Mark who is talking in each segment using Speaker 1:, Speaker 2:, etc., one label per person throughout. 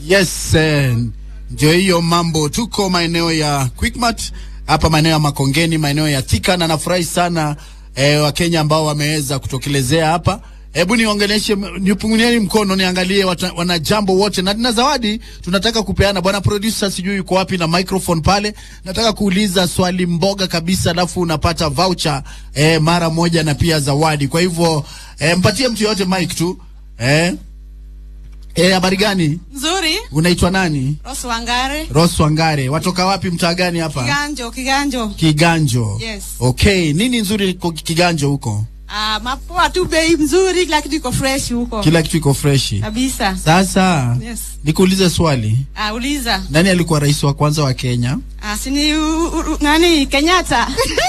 Speaker 1: Yes, eh, ndio hiyo mambo. Tuko maeneo ya Quickmart hapa maeneo ya Makongeni, maeneo ya Thika, na nafurahi sana eh, Wakenya ambao wameweza kutokelezea hapa. Hebu niongeleshe, nipungunieni mkono niangalie wata, wana jambo wote, na na zawadi tunataka kupeana. Bwana producer, sijui yuko wapi na microphone pale. Nataka kuuliza swali mboga kabisa, alafu unapata voucher eh, mara moja na pia zawadi. Kwa hivyo eh, mpatie mtu yote mic tu eh. Eh, habari gani?
Speaker 2: Nzuri.
Speaker 1: Unaitwa nani?
Speaker 2: Rose Wangare.
Speaker 1: Rose Wangare. Watoka wapi mtaa gani hapa?
Speaker 2: Kiganjo, Kiganjo.
Speaker 1: Kiganjo.
Speaker 2: Yes.
Speaker 1: Okay, nini nzuri kwa Kiganjo huko?
Speaker 2: Ah, mapoa tu bei mzuri, kila kitu iko fresh huko.
Speaker 1: Kila kitu iko freshi.
Speaker 2: Kabisa.
Speaker 1: Sasa
Speaker 2: Yes.
Speaker 1: nikuulize swali.
Speaker 2: Ah, uliza.
Speaker 1: Nani alikuwa rais wa kwanza wa Kenya?
Speaker 2: Ah, sini u, u, nani Kenyatta.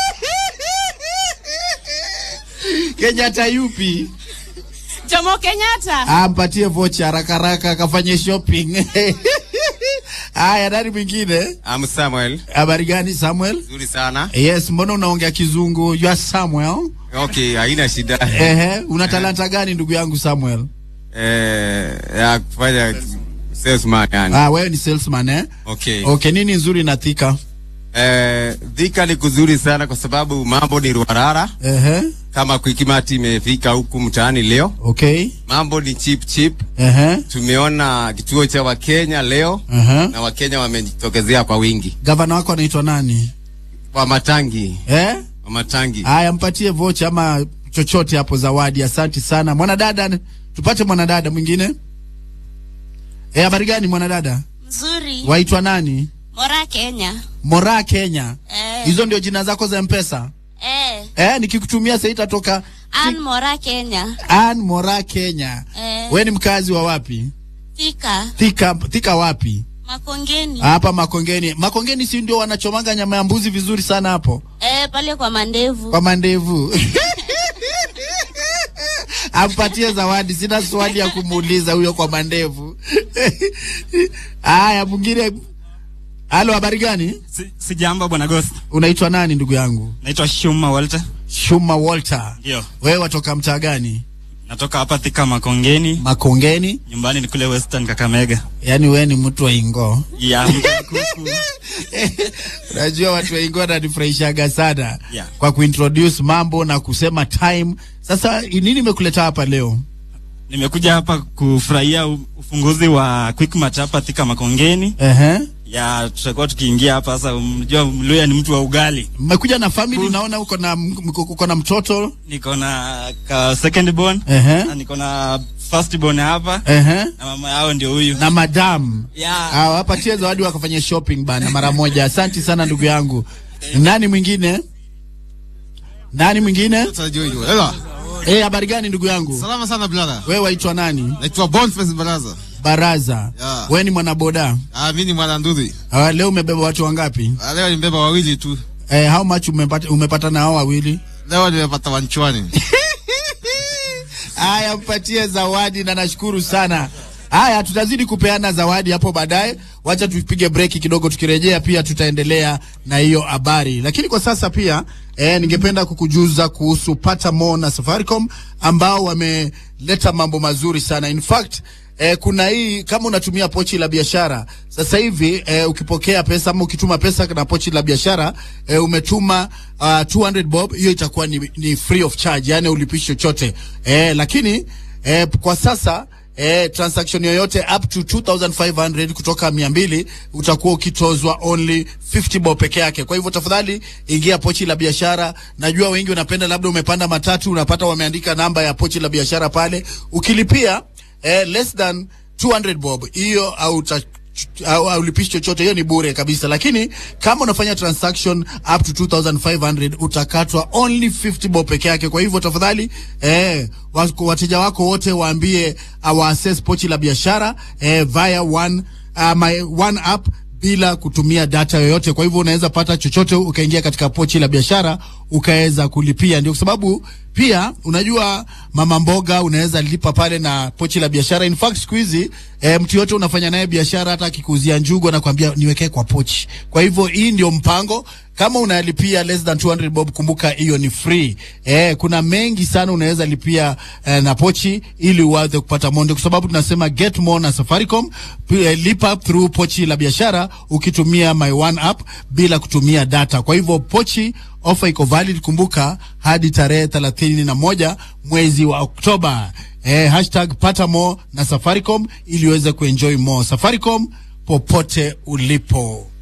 Speaker 1: Kenyatta yupi?
Speaker 2: Jomo Kenyatta.
Speaker 1: Ah, mpatie vocha haraka haraka akafanye shopping. Haya, nani mwingine?
Speaker 3: I'm Samuel.
Speaker 1: Habari gani Samuel?
Speaker 3: Nzuri sana.
Speaker 1: Yes, mbona unaongea kizungu? You are Samuel.
Speaker 3: Okay, haina shida.
Speaker 1: Ehe, una talanta gani ndugu yangu Samuel?
Speaker 3: Eh, ya kufanya salesman yani.
Speaker 1: Ah, wewe ni salesman eh?
Speaker 3: Okay.
Speaker 1: Okay, nini nzuri na Thika?
Speaker 3: Eh, Thika ni kuzuri sana kwa sababu mambo ni ruarara.
Speaker 1: Ehe.
Speaker 3: Kama Quickmart imefika huku mtaani leo.
Speaker 1: Okay.
Speaker 3: Mambo ni cheap cheap.
Speaker 1: Ehe.
Speaker 3: Tumeona kituo cha Wakenya leo
Speaker 1: Ehe.
Speaker 3: na Wakenya wamejitokezea kwa wingi.
Speaker 1: Gavana wako anaitwa nani?
Speaker 3: Kwa matangi,
Speaker 1: Eh?
Speaker 3: kwa matangi.
Speaker 1: Haya, mpatie vocha ama chochote hapo zawadi. Asante sana. Mwanadada, tupate mwanadada mwingine. Eh, habari gani mwanadada?
Speaker 4: Mzuri.
Speaker 1: Waitwa nani?
Speaker 4: Mora Kenya.
Speaker 1: Mora Kenya.
Speaker 4: Eh.
Speaker 1: Hizo ndio jina zako za Mpesa?
Speaker 4: Eh.
Speaker 1: Eh, nikikutumia sasa itatoka
Speaker 4: Ann Mora Kenya.
Speaker 1: Ann Mora Kenya.
Speaker 4: Eh.
Speaker 1: Wewe ni mkazi wa wapi?
Speaker 4: Thika.
Speaker 1: Thika, Thika wapi?
Speaker 4: Makongeni.
Speaker 1: Hapa Makongeni. Makongeni si ndio wanachomanga nyama ya mbuzi vizuri sana hapo
Speaker 4: Eh, pale kwa mandevu.
Speaker 1: kwa mandevu. Ampatie zawadi, sina swali ya kumuuliza huyo kwa mandevu. Haya, mwingine. Halo, habari gani?
Speaker 5: Si, si jambo bwana Ghost.
Speaker 1: Unaitwa nani ndugu yangu?
Speaker 5: Naitwa Shuma Walter.
Speaker 1: Shuma Walter.
Speaker 5: Ndio.
Speaker 1: Wewe watoka mtaa gani?
Speaker 5: Natoka hapa Thika Makongeni.
Speaker 1: Makongeni.
Speaker 5: Nyumbani ni kule Western Kakamega.
Speaker 1: Yaani wewe ni mtu wa Ingo.
Speaker 5: Ya mkuku.
Speaker 1: Unajua watu wa Ingo wananifurahishaga sana
Speaker 5: Yeah.
Speaker 1: kwa kuintroduce mambo na kusema time. Sasa nini imekuleta hapa leo?
Speaker 5: Nimekuja hapa kufurahia u- ufunguzi wa Quickmart hapa Thika Makongeni.
Speaker 1: Ehe.
Speaker 5: Ya tutakuwa tukiingia hapa sasa. Mjua Mluya ni mtu wa ugali.
Speaker 1: Mmekuja na family, naona uko na mko- uko na mtoto.
Speaker 5: Niko na ka second born.
Speaker 1: Ehe.
Speaker 5: Na niko na first born hapa.
Speaker 1: Ehe.
Speaker 5: Na mama yao ndio huyu.
Speaker 1: Na madam.
Speaker 5: Ya.
Speaker 1: Ah, wapatie zawadi wakafanya shopping bana mara moja. Asante sana ndugu yangu. Nani mwingine? Nani mwingine?
Speaker 6: Hello.
Speaker 1: Eh, habari gani ndugu yangu?
Speaker 6: Salama sana brother.
Speaker 1: Wewe waitwa nani?
Speaker 6: Naitwa Boniface Baraza.
Speaker 1: Baraza.
Speaker 6: Yeah.
Speaker 1: Wewe ni mwanaboda.
Speaker 6: Ah, mimi ni mwana nduthi.
Speaker 1: Ah, leo umebeba watu wangapi?
Speaker 6: Ah, leo nimebeba wawili tu.
Speaker 1: Eh, how much umepata umepata na hao wawili?
Speaker 6: Leo nimepata wanchwani.
Speaker 1: Haya, mpatie zawadi na nashukuru sana. Haya, tutazidi kupeana zawadi hapo baadaye. Wacha tupige breki kidogo, tukirejea pia tutaendelea na hiyo habari, lakini kwa sasa pia eh, ningependa kukujuza kuhusu Pata More na Safaricom ambao wameleta mambo mazuri sana. In fact Eh, kuna hii kama unatumia pochi la biashara sasa hivi eh, ukipokea pesa ama ukituma pesa na pochi la biashara eh, umetuma uh, 200 bob, hiyo itakuwa ni, ni free of charge, yani ulipishi chochote eh, lakini eh, kwa sasa eh, transaction yoyote up to 2500 kutoka 200 utakuwa ukitozwa only 50 bob peke yake. Kwa hivyo tafadhali ingia pochi la biashara. Najua wengi wanapenda, labda umepanda matatu unapata wameandika namba ya pochi la biashara pale, ukilipia eh, less than 200 bob hiyo au uta au au ulipishi chochote, hiyo ni bure kabisa. Lakini kama unafanya transaction up to 2500 utakatwa only 50 bob peke yake. Kwa hivyo tafadhali, eh, wako- wateja wako wote waambie awa access pochi la biashara eh, via one, uh, my one app bila kutumia data yoyote. Kwa hivyo unaweza pata chochote ukaingia katika pochi la biashara ukaweza kulipia. Ndio kwa sababu pia unajua mama mboga unaweza lipa pale na pochi la biashara. In fact siku hizi e, mtu yote unafanya naye biashara, hata akikuuzia njugu anakuambia niwekee kwa pochi. Kwa hivyo hii ndio mpango kama unalipia less than 200 bob, kumbuka hiyo ni free. Eh, kuna mengi sana unaweza lipia eh, na pochi ili uweze kupata monde, kwa sababu tunasema get more na Safaricom. P- Eh, lipa through pochi la biashara ukitumia my one app bila kutumia data. Kwa hivyo pochi ofa iko valid, kumbuka hadi tarehe thelathini na moja mwezi wa Oktoba. Eh, hashtag pata more na Safaricom ili uweze kuenjoy more. Safaricom popote ulipo.